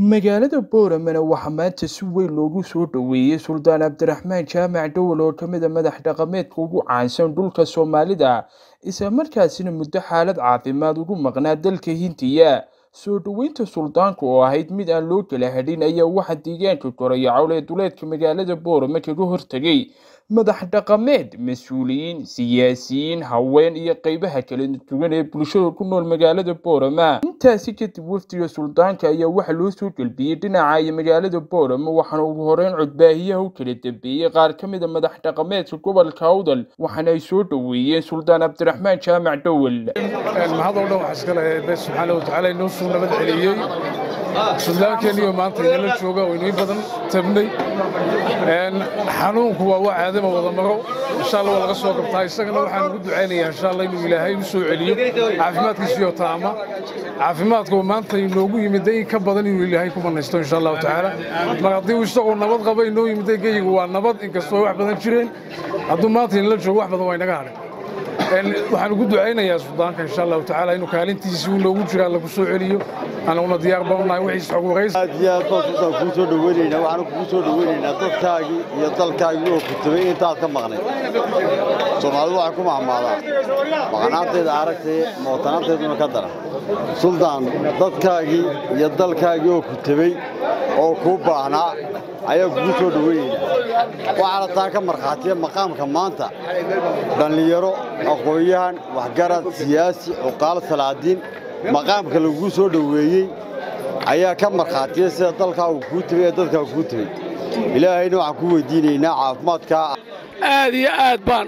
magaalada booramana waxaa maanta si weyn loogu soo dhoweeyey suldaan cabdiraxmaan jaamac dowal oo ka mid a madax dhaqameedka ugu caansan dhulka soomaalida isla markaasina muddo xaalad caafimaad ugu maqnaa dalka hindiya soo dhoweynta suldaanka oo ahayd mid aan loo kala hadhin ayaa waxaa deegaanka korayacowl ee duleedka magaalada boorama kaga hortegay madax dhaqameed mas-uuliyiin siyaasiyiin haween iyo qeybaha kala duwan ee bulshada ku nool magaalada boorama intaasi kadib wafdiga suldaanka ayaa waxaa loo soo gelbiyey dhinaca iyo magaalada boorama waxaana ugu horeyn codbaahiyaha u kala dambeeyey qaar ka mid a madax dhaqameedka gobolka awdal waxaana ay soo dhoweeyeen suldaan cabdiraxmaan jaamac dowel mahad oo dhan waxaa iska leeyahay bes subxaana wa tacaala inoo suu nabad celiyey suldaankeenniyo maanta inala jooga oo inii badan tabnay xanuunku waa waa caadama wada maro insha allah waa laga soo qabtaa isagana waxaan ugu ducaynayaa insha allah inuu ilaahay u soo celiyo caafimaadkiisiyo taama caafimaadku maanta inoogu yimiday in ka badan inuu ilaahay ku banaysto insha allahu tacaala mar haddii uu isagoo nabad qaba inoo yimiday geyigu waa nabad inkastoo wax badan jireen hadduu maanta inala joogo wax badan waa inaga hadhay waxaan ugu ducaynayaa suldaanka insha allahu tacaala inuu kaalintiisii uu noogu jira alla ku soo celiyo anaguna diyaar badannahay wixiis xog warays aad iyo aad baan sultaan kuu soo dhoweynaynaa waxaanu kugu soo dhoweynaynaa dadkaagii iyo dalkaagii oo kutabay intaad ka maqnay soomaalidu waxay ku mahmaadaa maqnaanteeda aragtay mootanaanteeduna ka daran suldaan dadkaagii iyo dalkaagii oo kutabay oo kuu baahnaa ayaa kugu soo dhoweynaynaa waxaana taa ka markhaatiya maqaamka maanta dhallinyaro aqoon-yahan waxgarad siyaasi cuqaal salaadiin maqaamka lagugu soo dhoweeyey ayaa ka markhaatiya sida dalkaagu kuu tabay ee dadkaagu kuu tabay ilaahayna waxaan ku weydiinaynaa caafimaadkaa aad iyo aad baan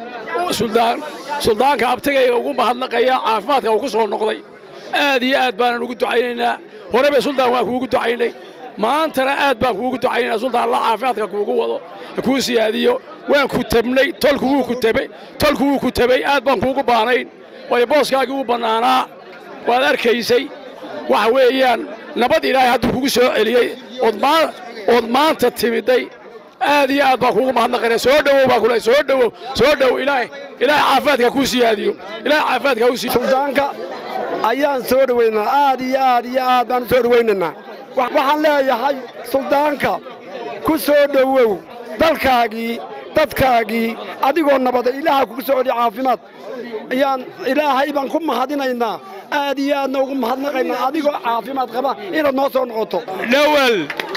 suldaanka abtigayga ugu mahadnaqaya caafimaadka uu ku soo noqday aad iyo aad baanan ugu ducaynaynaa horeba suldaan waan kuugu ducaynay maantana aad baan kuugu ducaynaynaa suldaan alla caafimaadka kuugu wado kuu siyaadiyo waan ku tabnay tolku wuu ku tabay tolku wuu ku tabay aad baan kuugu baanayn waayo booskaagii wuu bannaanaa waad arkaysay waxa weeyaan nabad ilaahay hadduu kugu soo celiyey ood maanta timiday aad iyo aad baan kuugu mahadnaqayna soo dhowow baa kule soo dhowow soo dhowow ilaahay ilaahay caafimaadka kuu siyaadiyo ilaahay caafimaadka kuu siyaadiyo suldaanka ayaan soo dhowaynaa aad iyo aad iyo aad baan u soo dhowaynaynaa waxaan leeyahay suldaanka ku soo dhowow dalkaagii dadkaagii adigoo nabada ilaaha kugu soo celiya caafimaad ayaan ilaahay baan ku mahadinaynaa aad iyo aadna ugu mahadnaqaynaa adigoo caafimaad qaba inaad noo soo noqoto dhowal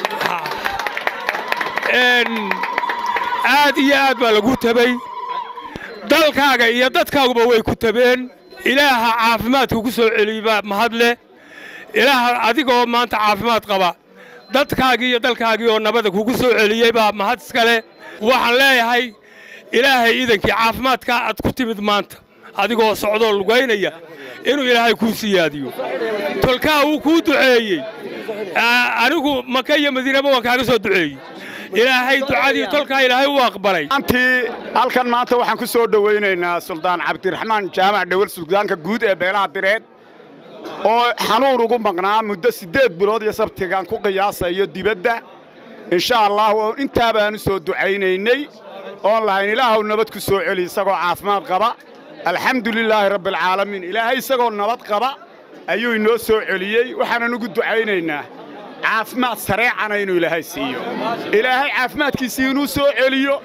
aad iyo aad baa lagu tabay dalkaaga iyo dadkaaguba way ku tabeen ilaaha caafimaadka ku soo celiyba mahad leh ilaaha adigoo maanta caafimaad qaba dadkaagii iyo dalkaagii oo nabada kugu soo celiyey baa mahad iska leh waxaan leeyahay ilaahay iidankii caafimaadka aad ku timid maanta adigoo socdoo lugaynaya inuu ilaahay kuu siyaadiyo tolkaa wuu kuu duceeyey anigu maka iyo madiinaba waan kaaga soo duceeyey ilaahay ducadii tolkaa ilaahay u aqbalay antii halkan maanta waxaan ku soo dhowaynaynaa suldaan cabdiraxmaan jaamac dhowal suldaanka guud ee beelaha direed oo xanuun ugu maqnaa muddo siddeed bilood iyo sabtigaan ku qiyaasayo dibadda insha allah intaa baanu soo ducaynaynay oon lahayn ilaahuw nabad ku soo celi isagoo caafimaad qaba alxamdu lilaahi rabbialcaalamiin ilaahay isagoo nabad qaba ayuu inoo soo celiyey waxaanan ugu ducaynaynaa caafimaad sareecana inuu ilaahay siiyo ilaahay caafimaadkiisii inuu soo celiyo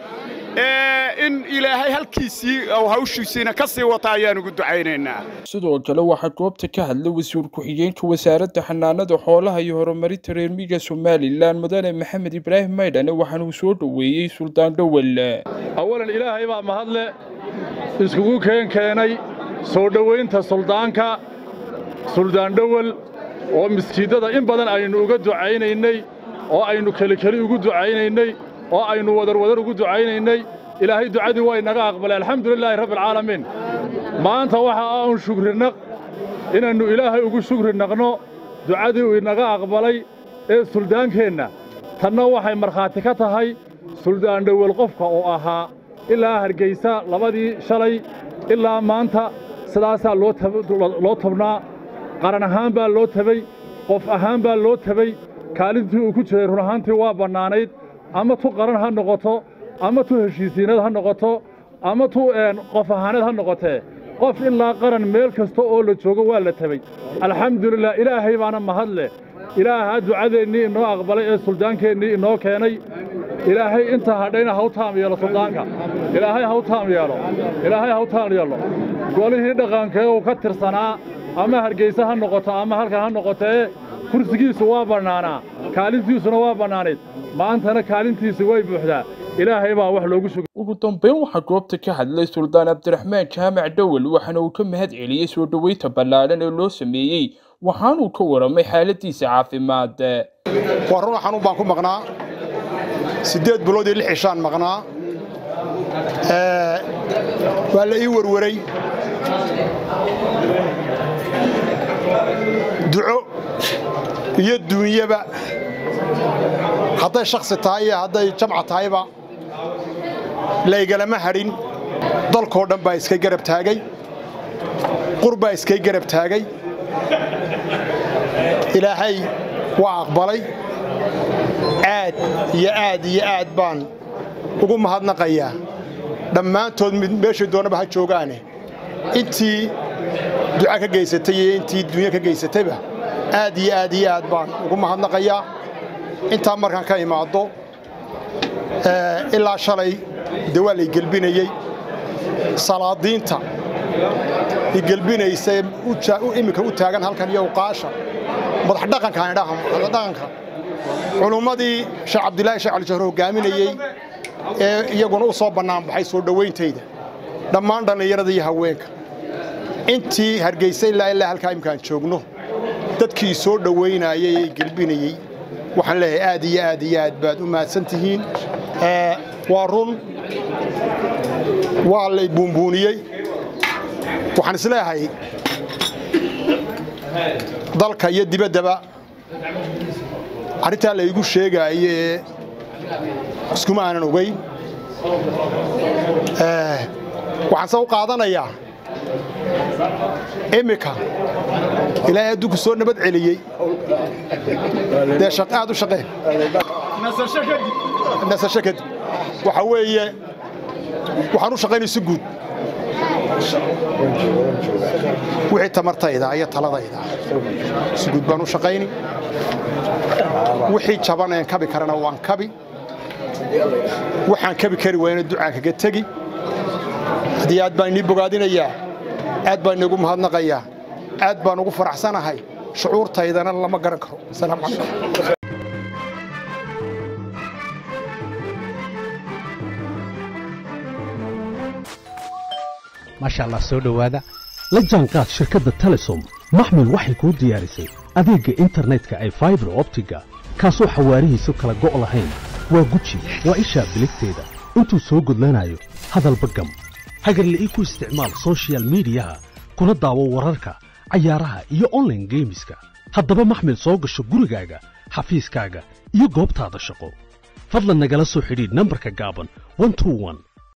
in ilaahay halkiisii ou hawshiisiina ka sii wata ayaan ugu ducaynaynaa sidoo kale waxaa goobta ka hadlay wasiir ku-xigeenka wasaaradda xanaanada xoolaha iyo horumarinta reer miyiga somalilan mudane maxamed ibraahim maydhane waxaana uu soo dhoweeyey suldaan dhowel awalan ilaahay baa mahadle iskugu keen keenay soo dhowaynta suldaanka suldaan dhowel oo miskiiddada in badan aynu uga ducaynaynay oo aynu kelikeli ugu ducaynaynay oo aynu wadarwadar ugu ducaynaynay ilaahay ducadii waa inaga aqbalay alxamdulilaahi rabbialcaalamiin maanta waxa aan shukrinaq inaynu ilaahay ugu shukri naqno ducadii uu inaga aqbalay ee suldaankeenna tanna waxay markhaati ka tahay suldaan dhowel qofka oo ahaa ilaa hargaysa labadii shalay ilaa maanta sidaasaa loo tabnaa qaran ahaan baa loo tabay qof ahaan baa loo tabay kaalintii uu ku jiray run ahaantii waa bannaanayd ama tu qaran ha noqoto ama tu heshiisiinad ha noqoto ama tu qof ahaaneed ha noqotee qof ilaa qaran meel kasta oo la joogo waa la tabay alxamdulilah ilaahay baana mahad leh ilaaha ducadeennii inoo aqbalay ee suldaankeenii inoo keenay ilaahay inta hadhayna ha u taam yeelo suldaanka ilaahay ha u taam yeelo ilaahay ha u taam yeelo golihii dhaqankee uu ka tirsanaa ama hargeysa ha noqoto ama halkan ha noqotee kursigiisu waa bannaanaa kaalintiisuna waa bannaanayd maantana kaalintiisi way buuxdaa ilaahay baa wax loogu sugay ugu dambeyn waxaa goobta ka hadlay suldaan cabdiraxmaan jaamac dhowel waxaana uu ka mahad celiyey soo dhoweynta ballaadhan ee loo sameeyey waxaanuu ka waramay xaaladiisa caafimaad waa run xanuun baan ku maqnaa siddeed bilood iyo lix cishaan maqnaa waa la ii warwaray duco iyo duunyaba hadday shakhsi tahay iyo hadday jamca tahayba laygalama hadhin dalkoo dhan baa iska garab taagay qur baa iskay garab taagay ilaahay waa aqbalay aad iyo aad iyo aad baan ugu mahadnaqayaa dhammaantood meeshay doonaba ha joogaane intii duca ka geysatay iyo intii dunya ka geysatayba aad iyo aad iyo aad baan ugu mahadnaqayaa intaa markaan ka imaaddo ilaa shalay dee waa lay gelbinayey salaadiinta i gelbinaysa iminka u taagan halkan iyo uqaasha madax dhaqankaan idhaha madax dhaqanka culummadii sheekh cabdilaahi sheekh cali jahro hogaaminayey ee iyaguna u soo bannaan baxay soo dhowayntayda dhammaan dhallinyarada iyo haweenka intii hargeysa ilaa ilaa halkaa imkaan joogno dadkii soo dhowaynayey ee gelbinayey waxaan leeyahay aad iyo aad iyo aad baad u mahadsan tihiin waa run waa lay buunbuuniyey waxaan isleeyahay dalka iyo dibaddaba arrintaa laygu sheegaayo ee iskuma aanan ogayn waxaan se u qaadanayaa immika ilaahay adduunku soo nabad celiyey dee aad u shaqeen nasasho kadib waxa weeye waxaan u shaqaynay si guud wixii tamartayda iyo taladayda si guud baan u shaqayni wixii jaban een kabi karana waan kabi waxaan kabi kari waayna ducaan kaga tegi haddii aad baan inii bogaadinayaa aad baan inigu mahadnaqayaa aad baan ugu faraxsanahay shucuurtaydana lama garan karo asalaamu calaykum maasha allah soo dhowaada la jaanqaad shirkadda telesom maxmil waxay kuu diyaarisay adeegga internetka ay faibar optiga kaasoo xawaarihiisu kala go' lahayn waa guji waa ishaa biligteeda intuu soo gudlanayo hadalba gam hagarla'ii ku isticmaal sochial midiyaha kuna daawo wararka cayaaraha iyo onlaine geemiska haddaba maxmil soo gasho gurigaaga xafiiskaaga iyo goobtaada shaqo fadlan nagala soo xidhiidh nambarka gaaban